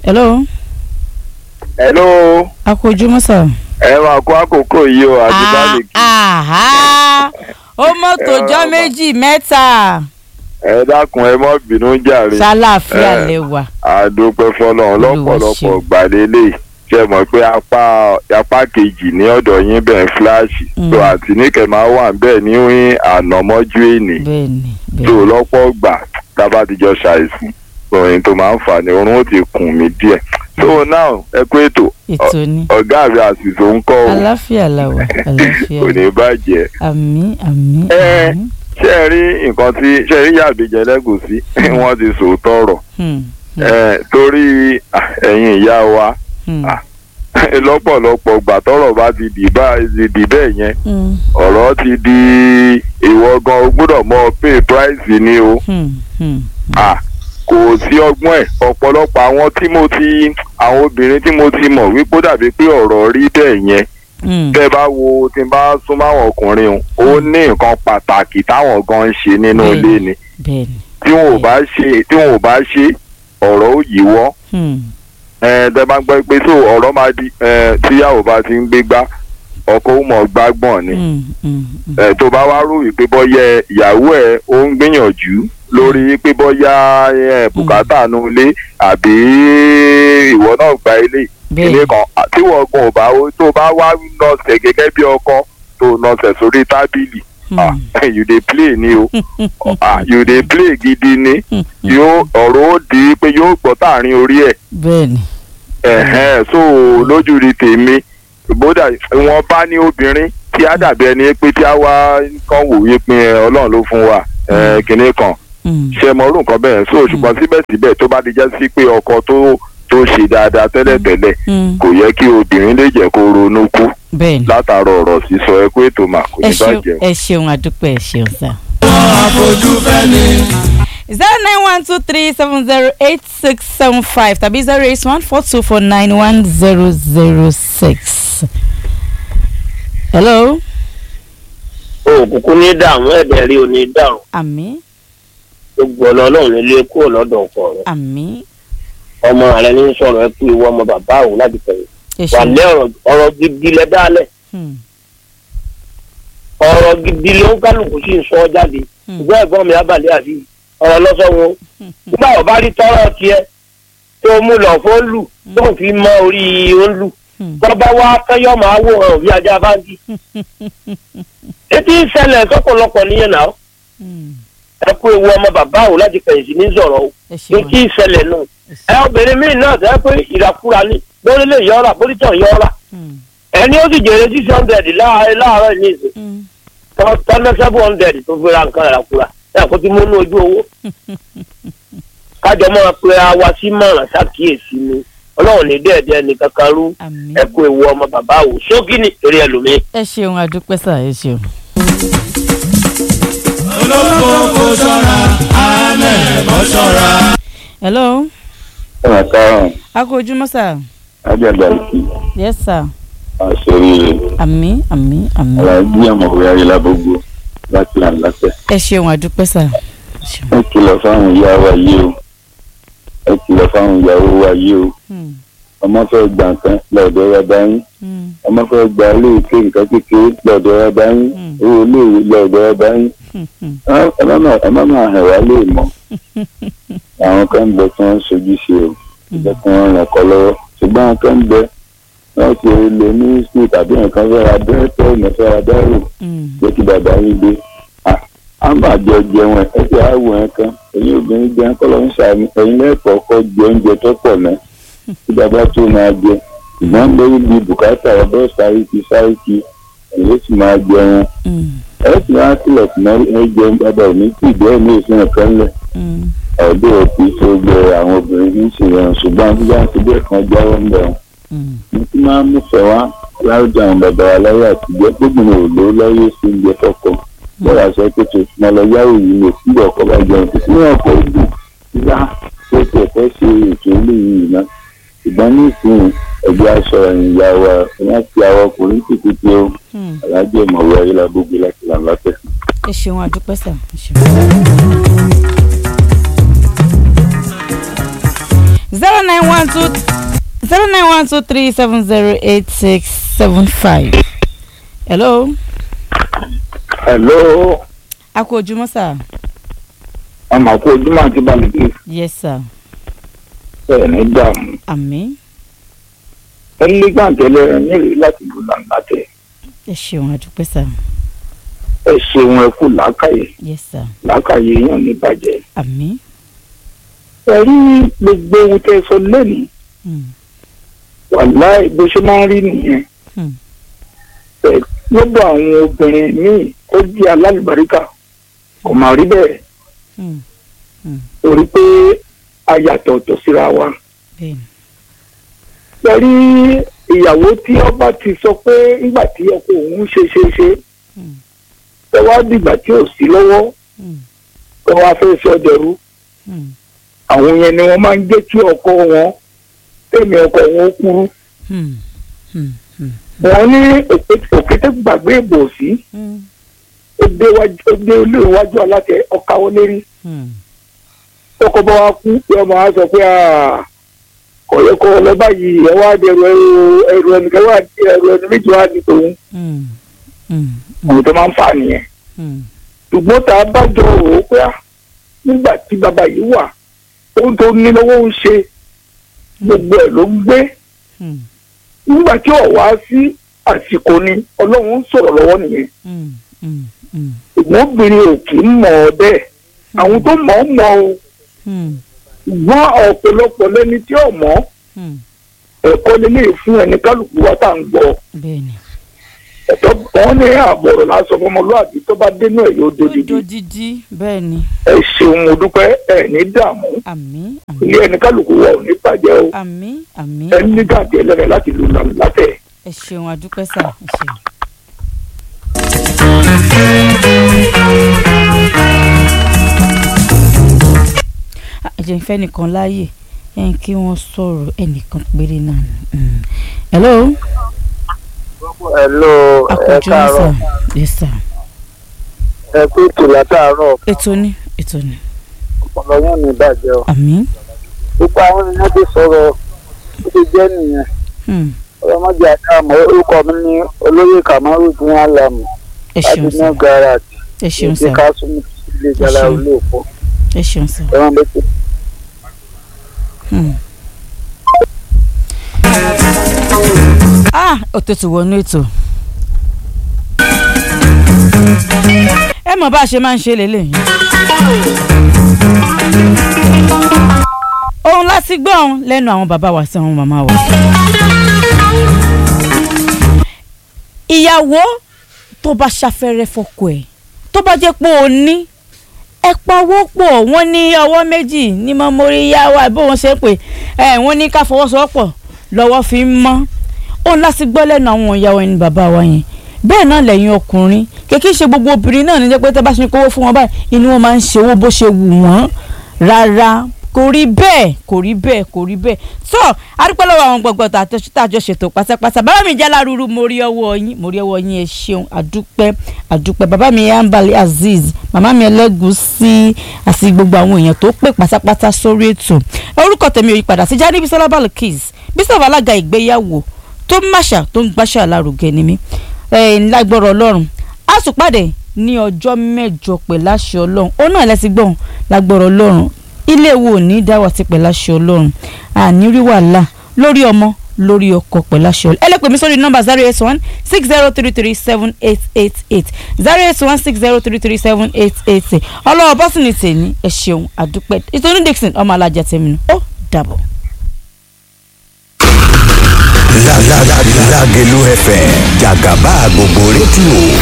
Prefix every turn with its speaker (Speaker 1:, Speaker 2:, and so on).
Speaker 1: hello
Speaker 2: hello
Speaker 1: a kú ojúmọ́ sà.
Speaker 2: ẹ máa kó àkókò yìí o àti báàlìkì
Speaker 1: àhá ó mọ́tò jọ́ méjì mẹ́ta
Speaker 2: ẹ dákun ẹ mọ́ bínú jàre
Speaker 1: ṣàlàáfíà
Speaker 2: Eh.
Speaker 1: lẹ́wà.
Speaker 2: àdópẹ́ fọlọ́run
Speaker 1: Olúwa
Speaker 2: lọ́pọ̀lọpọ̀
Speaker 1: ṣeun.
Speaker 2: gbàlélẹ̀ ṣe mọ̀ pé apá apá kejì ní ọ̀dọ̀ yín bẹ́ẹ̀ fíláàṣì
Speaker 1: Mm.
Speaker 2: tó àti níkẹ́ máa wà bẹ́ẹ̀ ní ànámọ́jú èní
Speaker 1: bẹ́ẹ̀ni
Speaker 2: tó
Speaker 1: bẹ́ẹ̀ni
Speaker 2: lọ́pọ̀ gbà tábà ti jọ ṣàìsàn òyìn tó máa ń fà ní orun ó ti kùn mí díẹ̀ so now ẹ kú ètò
Speaker 1: ètò ni
Speaker 2: ọ̀gá mi àṣìṣe ń kọ́ o
Speaker 1: àlàáfíà làwà àlàáfíà
Speaker 2: kò ní bàjẹ́
Speaker 1: àmì àmì
Speaker 2: Eh.
Speaker 1: àmì.
Speaker 2: ṣé ẹ rí nǹkan tí ṣé ẹ rí yàbíjẹ lẹ́gùsí wọ́n ti sòótọ́ ọ̀rọ̀
Speaker 1: Hmm,
Speaker 2: Eh, torí ah, ẹ̀yin ìyá wa
Speaker 1: hmm,
Speaker 2: Ah. lọ́pọ̀lọpọ̀ gbà tọ́rọ̀ bá ti dì bá ti dì bẹ́ẹ̀ yẹn
Speaker 1: hmm,
Speaker 2: ọ̀rọ̀ ti di ìwọ gan o gbọ́dọ̀ mọ pay price ni o
Speaker 1: hmm, hmm.
Speaker 2: Ah, kò sí ọgbọ́n ẹ̀ ọ̀pọ̀lọpọ̀ àwọn tí mo ti àwọn obìnrin tí mo ti mọ̀ wípé ó dàbí pé ọ̀rọ̀ rí bẹ́ẹ̀ yẹn
Speaker 1: Hmm,
Speaker 2: tẹ́ bá wo tí n bá súnmọ́ àwọn ọkùnrin o ó ní nǹkan pàtàkì táwọn gan ń ṣe nínú
Speaker 1: Bẹ́ẹ̀ni.
Speaker 2: ilé ni
Speaker 1: bẹ́ẹ̀ni.
Speaker 2: tí wọn ò bá ṣe tí wọn ò bá ṣe ọ̀rọ̀ ó yíwọ́
Speaker 1: Hmm,
Speaker 2: ẹ tẹ́ bá gbọ́ pé tó ọ̀rọ̀ máa di ẹ tíyàwó bá ti ń gbégbá ọkọ ó mọ̀ gbágbọ̀n ni
Speaker 1: hmm, hmm, hmm.
Speaker 2: ẹ tó bá wá rò wípé bọ́yá ìyàwó ẹ ó ń gbìyànjú lórí pé bọ́yá ẹ bùkátà nu ilé àbí ìwọ náà gba ilé ilé
Speaker 1: bẹ́ẹ̀ni
Speaker 2: kan à- tí wọ́n gan ò bá tó bá wá nọ̀sẹ̀ gẹ́gẹ́ bí ọkọ tó nọ̀sẹ̀ sórí tábìlì ah,
Speaker 1: Hmm,
Speaker 2: you dey play ni o ah, you dey play gidi ni
Speaker 1: hmm, hmm.
Speaker 2: yóò ọ̀rọ̀ ó di pé yóò gbọ́ tààrin orí ẹ̀
Speaker 1: bẹ́ẹ̀ni.
Speaker 2: ẹ̀hẹ́n so lójú rí tèmi bódà wọn bá ní obìnrin tí á dàbí ẹni pé tí á wá kàn wò wí pé ẹ, ọlọ́run ló fún wa ẹ, kinní kan
Speaker 1: Hmm,
Speaker 2: ṣe mọ orú nǹkan bẹ́ẹ̀ so ṣùgbọ́n síbẹ̀síbẹ̀ tó bá ti jẹ́ sí pé ọkọ tó tó ṣe dáadáa tẹ́lẹ̀tẹ́lẹ̀
Speaker 1: hmm.
Speaker 2: kò yẹ kí obìnrin lè jẹ́ kó ronú kú
Speaker 1: bẹ́ẹ̀ni.
Speaker 2: látara ọ̀rọ̀ sísọ ẹ kó ètò mà kò
Speaker 1: ẹ
Speaker 2: ní
Speaker 1: ṣeun
Speaker 2: bàjẹ́.
Speaker 1: ẹ ṣeun àdúpẹ́ ẹ ṣeun sá.
Speaker 3: àfojú fẹ́ ni.
Speaker 1: zero nine one two three seven zero eight six seven five tàbí zero eight one four two four nine one zero zero six. hello.
Speaker 4: òkùnkùn ní dààmú ẹ̀dẹ̀ rí o ní dàrú
Speaker 1: àmì
Speaker 4: gbogbo ọ̀nà ọlọ́run nílé kúrò lọ́dọ̀ ọkọ rẹ̀
Speaker 1: àmì
Speaker 4: ọmọ rẹ̀ ní sọ̀rọ̀ ẹ kú ìwọ ọmọ bàbá òun láti tẹ̀lé
Speaker 1: ẹ
Speaker 4: wà
Speaker 1: ṣeun.
Speaker 4: lé ọ̀rọ̀ ọ̀rọ̀ gidi lẹ dálẹ̀
Speaker 1: Hmm,
Speaker 4: ọ̀rọ̀ gidi ló ń kálukú sí ń sọ ọ́ jáde
Speaker 1: hmm,
Speaker 4: ṣùgbọ́n ẹ̀gbọ́n mi abalẹ̀ àti ọ̀rọ̀ lọ́sọ̀ wọn
Speaker 1: hmm,
Speaker 4: nígbà wọ́n bá rí tọ́rọ̀ tiẹ̀ tó mú lọ fún lù tó fi mọ orí òǹlù
Speaker 1: hmm,
Speaker 4: tọ́ba wá kẹ́yọ́ máa wò hàn bí ajá báńkì etí ń ṣẹlẹ̀ sọ́pọ̀lọpọ̀ níyẹn náà
Speaker 1: hmm.
Speaker 4: ẹ kú ewu ọmọ bàbá òun láti kẹ̀yìn sí ní sọ̀rọ̀ o
Speaker 1: ẹ ṣeun.
Speaker 4: etí ìṣẹ̀lẹ̀ náà
Speaker 1: ẹ
Speaker 4: ẹ
Speaker 1: ṣeun.
Speaker 4: obìnrin míì náà tẹ́ pé ìràkúra ní lórí lè yọra bóríṣàn yọra
Speaker 1: Hmm,
Speaker 4: ẹni ó sì jèrè six hundred láàárọ̀ láàárọ̀ ní ìsìn
Speaker 1: hmm.
Speaker 4: tọ́lá seven hundred tó fi ra nǹkan ìràkúra ẹ kó ti múnú ojú owó kájọ máa pe àwa sí mọ̀ràn ṣàkíyèsí ni ọlọ́run ní dẹ́ẹ̀dẹ́ ní kankan rú
Speaker 1: àmì.
Speaker 4: ẹ kú ewu ọmọ bàbá o ṣókí ni torí ẹlòmíì.
Speaker 1: ẹ ṣeun àdúpẹ́ sá ẹ ṣeun.
Speaker 3: olóko kò ṣọ́ra àmẹ́ bọ́ ṣọ́ra.
Speaker 1: hello.
Speaker 2: ọ̀nà karùn-ún
Speaker 1: a kú ojúmọ́ sá.
Speaker 2: ajẹ́gbà ìkí
Speaker 1: yes sir.
Speaker 2: àṣírí
Speaker 1: àmì àmì àmì.
Speaker 2: aláàjì àmọ̀wé ayélujábógó láti àǹlàtẹ̀.
Speaker 1: ẹ ṣeun àdúpẹ́ sá. ẹ ṣeun.
Speaker 2: ẹ kìlọ̀ fáwọn ìyá wa yìí o ẹ kìlọ̀ fáwọn ìyàwó wa yìí o
Speaker 1: Hmm,
Speaker 2: ọmọ fẹ́ gbà nǹkan lọ́dọ̀ bàbá yín
Speaker 1: hmm,
Speaker 2: ọmọ fẹ́ gba iléeké nǹkan kékeré lọ́dọ̀ bàbá yín
Speaker 1: Mm.
Speaker 2: owó iléèwé lọ́dọ̀ bàbá yín
Speaker 1: hmm, hmm.
Speaker 2: Ẹ- ẹ má máa- ẹ má máa hàn wá lè mọ́ àwọn kan ń bẹ tí wọ́n ń sojú ṣe o ìjẹ́ kí wọ́n ràn kọ́ lọ́wọ́ ṣùgbọ́n àwọn kan ń bẹ wọ́n ti lè ní skul tàbí nǹkan fẹ́ ra bẹ́ẹ̀tẹ̀ ìmọ̀ fẹ́ ra dárò
Speaker 1: Hmm,
Speaker 2: jẹ́ kí bàbá yín dé À- á máa jẹ jẹun ẹ̀ ẹ ti àwọ̀ ẹ̀ kan ẹ̀yin obìnrin jẹun kọ́ ló ń ṣàmì ẹ̀yin lẹ́ẹ̀kọ́ kọ́ jẹ oúnjẹ tó pọ̀ náà kí bàbá tó máa jẹ ṣùgbọ́n lórí bíi bùkátà ọ̀dọ́ sáríkì sáríkì ẹ̀yin ó sì máa jẹun
Speaker 1: hmm,
Speaker 2: ẹ sì máa kílọ̀ sí náà ẹ jẹun bàbá òní tí ìdí ẹ̀ ní ìsìn kan lẹ̀
Speaker 1: hmm.
Speaker 2: ọ̀dọ́ òkú tó gbẹ àwọn obìnrin ní ìṣèyàn ṣùgbọ́n bí wọ́n ti bẹ́ẹ̀ kan jáwọ́ ń bẹ̀
Speaker 1: Hmm,
Speaker 2: mo ti máa ń múfẹ̀ẹ́ wá láwùjọ àwọn bàbá wa láyé àtijọ́ gbogbo ò lówó láyé sí oúnjẹ fọ́kọ bọ́lá aṣọ pẹ̀tù mo lọ yáwó yìí mo sí ọkọ bá jẹun kò sí ní ọkọ̀ ojú ìyá tó ti ẹ̀fẹ́ ṣe ètò eléyìí náà ṣùgbọ́n ní ìsìn ẹgbẹ́ aṣọ ìyá wa wọ́n ti àwọn ọkùnrin títí tí ó
Speaker 1: hmm.
Speaker 2: alájẹ ìmọ̀wé ayélujábógbé láti làǹ látẹ̀.
Speaker 1: ẹ ṣeun àdúpẹ́ sá. ẹ ṣeun. zero nine one two zero nine one two three seven zero eight six seven five. hello
Speaker 2: hello
Speaker 1: a kú ojúmọ́ sà.
Speaker 2: ọmọ àkó ojúmọ́ àti balùwẹ̀
Speaker 1: yes sir
Speaker 2: ẹ̀ ní dààmú
Speaker 1: àmín
Speaker 2: ẹlẹ́gbàntẹ́lẹ̀ rẹ̀ nílùú láti lù làǹlàtẹ̀
Speaker 1: ẹ ṣeun àdúpẹ́ sà
Speaker 2: ẹ ṣeun ẹ kú làákàyè
Speaker 1: yes sir
Speaker 2: làákàyè yàn ní bàjẹ́
Speaker 1: àmín
Speaker 2: ẹ rí gbogbo ohun tẹ́ ẹ sọ lẹ́nu
Speaker 1: Hmm.
Speaker 2: wàláì bó ṣe máa ń rí nìyẹn
Speaker 1: Hmm.
Speaker 2: ẹ lọ́dọ̀ àwọn obìnrin míì ó jẹ́ alálùbáríkà kò máa rí bẹ́ẹ̀
Speaker 1: Hmm.
Speaker 2: torí pé a yàtọ̀ ọ̀tọ̀ síra wa.
Speaker 1: bẹ́ẹ̀ni
Speaker 2: Pẹ̀lú ìyàwó tí ọba ti sọ pé nígbà tí ọkọ òun ṣe ṣe ṣe
Speaker 1: Hmm.
Speaker 2: ẹ wá dìgbà tí ò sí lọ́wọ́
Speaker 1: Hmm.
Speaker 2: ẹ wá fẹ́ sọ dẹrú
Speaker 1: Hmm.
Speaker 2: àwọn yẹn ni wọ́n máa ń jẹ́ kí ọkọ wọn tẹ̀mí ọkọ wọn ó kúrú.
Speaker 1: Hmm. Hmm. Hmm.
Speaker 2: wọ́n ní òkété- òkété gbàgbé ìbò sí
Speaker 1: Hmm.
Speaker 2: ó dé wájú ó dé ilé iwájú aláṣẹ ọkàwọ́ lérí
Speaker 1: Hmm.
Speaker 2: tọkọ bá wa kú pé ọmọ wa sọ pé "Ah, kò yẹ kó lọ báyìí ẹ wá dẹrù ẹrù ẹrù ẹnìkan wá ẹrù ẹni méjì wá di tòun
Speaker 1: Hmm. Hmm.
Speaker 2: àwọn tó máa ń fà nìyẹn.
Speaker 1: Hmm.
Speaker 2: ṣùgbọ́n tá a bá jọ rò ó pé ah, nígbà tí bàbá yìí wà ohun tó ní lọ́wọ́ ń ṣe gbogbo ẹ̀ ló ń gbé
Speaker 1: Hmm.
Speaker 2: nígbà tí ọ̀ wá sí àsìkò ni ọlọ́run ń sọ̀rọ̀ lọ́wọ́ nìyẹn
Speaker 1: Hmm. Hmm. Hmm.
Speaker 2: ṣùgbọ́n obìnrin ò kì í mọ̀ ọ́ bẹ́ẹ̀ àwọn tó mọ̀ ọ́ mọ̀ ọ́
Speaker 1: Hmm.
Speaker 2: ṣùgbọ́n ọ̀pọ̀lọpọ̀ lẹ́ni tí ò mọ̀
Speaker 1: Hmm.
Speaker 2: ẹ̀kọ́ lélẹ̀ fún ẹni kálukú wa tá à ń gbọ́
Speaker 1: bẹ́ẹ̀ni
Speaker 2: ẹ̀tọ́ wọn ní àbọ̀rọ̀ lásán fọmọlúwàbí tó bá dénú ẹ̀ yóò dodidi
Speaker 1: dodidi bẹ́ẹ̀ni
Speaker 2: ẹ ṣeun mo dúpẹ́ ẹ̀ ní dààmú
Speaker 1: àmín àmín
Speaker 2: ilé ẹni kálukú wa ò ní bàjẹ́ o.
Speaker 1: àmín àmín
Speaker 2: ẹni ní gàdé ẹlẹ́rẹ̀ láti lù látẹ̀.
Speaker 1: ẹ ṣeun àdúpẹ́ sà ẹ ṣeun. Ah, ẹ jẹ́ n fẹ́ nìkan láàyè ẹ̀ kí wọ́n sọ̀rọ̀ ẹnìkan péré náà ni. Mm. hello
Speaker 5: Hello, ẹ
Speaker 1: akọ̀jú ní sà
Speaker 5: káàárọ̀.
Speaker 1: yes sir
Speaker 5: Ẹ kú ètò látàárọ̀.
Speaker 1: ètò ni ètò ni
Speaker 5: Ọ̀pọ̀lọ yóò ní ìbàjẹ́ o.
Speaker 1: àmín
Speaker 5: Gbogbo àwọn ènìyàn ti sọ̀rọ̀ ó ti jẹ́ nìyẹn.
Speaker 1: Hmm.
Speaker 5: Ọlọ́mọdé àdáàmọ́ orúkọ mi ní olóyè Kamaru ní Alamu
Speaker 1: ẹ
Speaker 5: láti
Speaker 1: ṣeun
Speaker 5: ní
Speaker 1: sà
Speaker 5: gáràjì.
Speaker 1: ẹ ṣeun
Speaker 5: Ìdí
Speaker 1: sà
Speaker 5: Kásùmù ilé ìjọba
Speaker 1: ṣeun.
Speaker 5: ilé òpó.
Speaker 1: ẹ ṣeun sà.
Speaker 5: Ẹran létí.
Speaker 1: Hmm. ah òtútù wọnú ètò ẹ mọ̀ bá a ṣe máa ń ṣe lélẹ́yìn. ohun láti gbọ́ ohun lẹ́nu àwọn bàbá wa sí àwọn màmá wa. ìyàwó tó bá ṣàfẹ́rẹ́ fọ́kọ ẹ̀ tó bá jẹ́ pé o ní ẹ pawó pọ̀ wọ́n ní ọwọ́ méjì ní mọ́mórí yá wa bó wọ́n ṣe ń pè ẹ wọ́n ní ká fọwọ́sowọ́pọ̀ lọ́wọ́ fi ń mọ́ òun láti gbọ́ lẹ́nu àwọn ìyàwó ẹni bàbá wa yẹn bẹ́ẹ̀ náà lẹ́yìn ọkùnrin kìkì ṣe gbogbo obìnrin náà ní jẹ́ pé tẹ́ bá ṣe kówó fún wọn báyìí inú wọn máa ń ṣe owó bó ṣe wù wọ́n rárá kò rí bẹ́ẹ̀ kò rí bẹ́ẹ̀ kò rí bẹ́ẹ̀ tó adúpẹ́ lọ́wọ́ àwọn gbọ̀ngbọ̀n tàjọ ṣètò pátápátá bàbá mi jẹ́ alárúurú mo rí ọwọ́ yín mo rí ọwọ́ yín ẹ ṣeun adúpẹ́ adúpẹ́ bàbá mi ambali azeez màmá mi ẹlẹ́gùsí àti gbogbo àwọn èèyàn tó pè pátápátá sórí ètò orúkọ tèmi ò yí padà sí jáde bisola balkis bísọ̀fù alága ìgbéyàwó tó ń máṣà tó ń gbáṣà lárugẹ ni mí lágbọ́rọ̀ ọlọ́run a tún pàdé ní ọjọ́ mẹ́jọ pẹ̀lú àṣẹ ọlọ́run ó náà lẹ́sìn gbọ̀n lágbọ́rọ̀ ọlọ́run ilé wo ní dáwà ti pẹ̀lú àṣẹ ọlọ́run àní rí wàhálà lórí ọmọ lórí ọkọ pẹ̀lú àṣẹ ọlọ́run ẹ lè pè mí sórí nọ́mbà zero eight one six zero three three seven eight eight eight zero eight one six zero three three seven eight eight eight ọlọ́wọ́ bọ́sìnì tèmi ẹ ṣeun àdúpẹ́ ìtòní dixon ọmọ alájà tèmi nù ó dàbọ̀.
Speaker 6: Lágẹ̀lú FM jàgàbá gbogbo rédíò